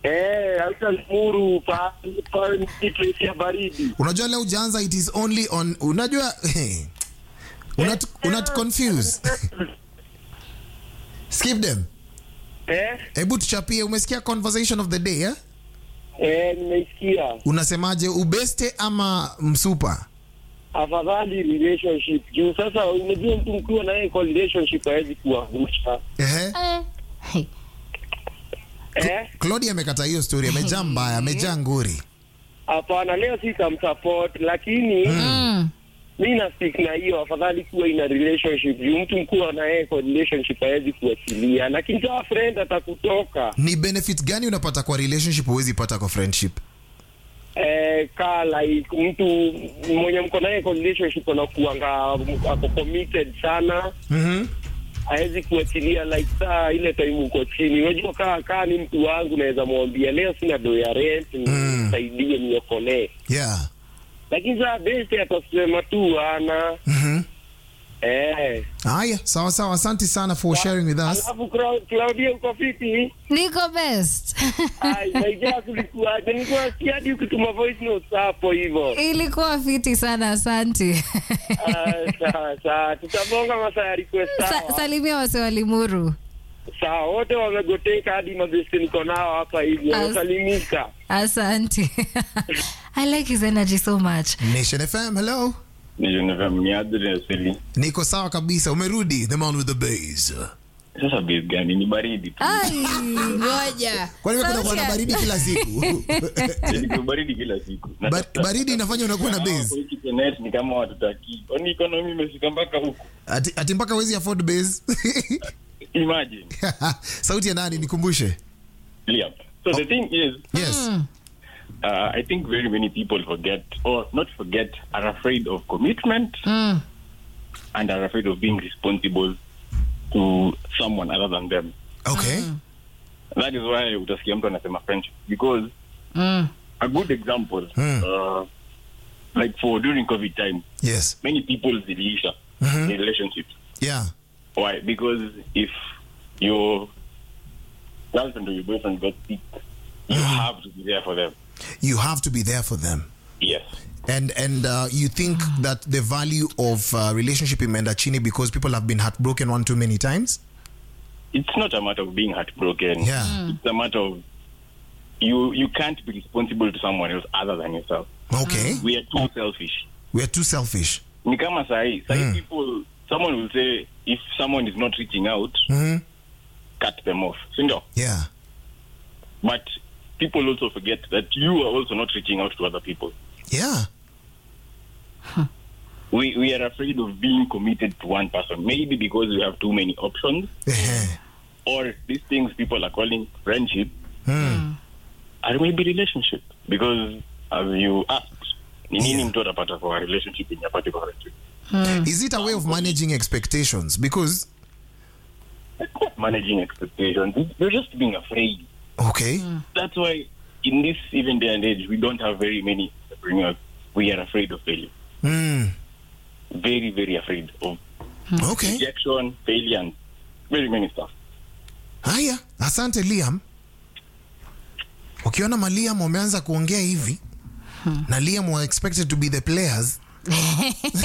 Eh, hata Limuru pa pa ni place ya baridi. unajua leo ujaanza it is only on unajua unat, unat confuse skip them Eh? hebu tuchapie umesikia conversation of the day eh? Eh, nimeisikia. unasemaje ubeste ama msupa Afadhali relationship. Juu sasa unajua mtu mkiwa na yeye kwa relationship hawezi kuangusha. Ehe. Eh. Hey. Eh? claudia amekata hiyo story amejaa mbaya amejaa nguri Hapana, leo sitamsupport lakini Mm. mi na stick na hiyo, afadhali kuwa ina relationship juu mtu mkuwa na yeye kwa relationship hawezi kuachilia, lakini kama friend atakutoka ni benefit gani unapata kwa relationship huwezi pata kwa friendship eh, ka like mtu mwenye mko naye kwa relationship anakuanga ako committed sana mm-hmm. hawezi kuachilia like saa ile time uko chini. Unajua kaa kaa ni mtu wangu, naweza mwambia leo sina do ya rent, nisaidie niokolee, yeah lakini saa best atasema tu ana mm-hmm. eh haya sawa sawa asante sana for sharing with us Alafu Clau- Claudia uko fiti? Niko best. Ai, naijaa kulikuwaje? Nilikuwa nasikia hadi ukituma voice notes hapo hivyo. Ilikuwa fiti sana, asante. Ah, Sawa sawa, tutabonga masaa ya request Sa, sawa. salimia wase wa Limuru. Sawa, wote wamegoteka hadi mabesti niko nao hapa hivi, As- wamesalimika. Asante. I like his energy so much. nation fm hello niadreseli niko sawa kabisa umerudi the man with the base sasa base gani ni baridi tu Ai, ngoja. kwani wewe kuna kuwa na Sauti- baridi kila siku Yaani baridi kila siku Na Ba- sasa- baridi inafanya unakuwa na Hawa base kwa hii kitnet ni kama watutaki kwani economy imefika mpaka huku ati, ati mpaka wezi afford base imagine sauti ya nani nikumbushe Liam. so the thing is yes uh, i think very many people forget or not forget are afraid of commitment Mm. and are afraid of being responsible to someone other than them okay that is why utasikia mtu anasema friendship because Mm. a good example Hmm. uh, like for during covid time yes many people ziliisha Mhm. in relationships yeah why because if your girlfriend or your boyfriend got sick you have to be there for them you have to be there for them yes and and uh, you think that the value of uh, relationship imeenda chini because people have been heartbroken one too many times it's not a matter of being heartbroken Yeah. it's a matter of you you can't be responsible to someone else other than yourself okay we are too selfish we are too selfish ni kama sahi sahi Mm. people someone will say if someone is not reaching out mm-hmm. cut them off sindio yeah but people also forget that you are also not reaching out to other people yeah we we are afraid of being committed to one person maybe because we have too many options Ehe. or these things people are calling friendship Mm. or maybe relationship because as you asked ni nini Yeah. mtu atapata kwa relationship yenye apate kwa friendship is it a way of managing expectations because managing expectations you're just being afraid okay that's why in this even day and age we don't have very many entrepreneurs we are afraid of failure mm. very very afraid of okay rejection failure and very many stuff haya asante liam ukiona maliam wameanza kuongea hivi na liam were expected to be the players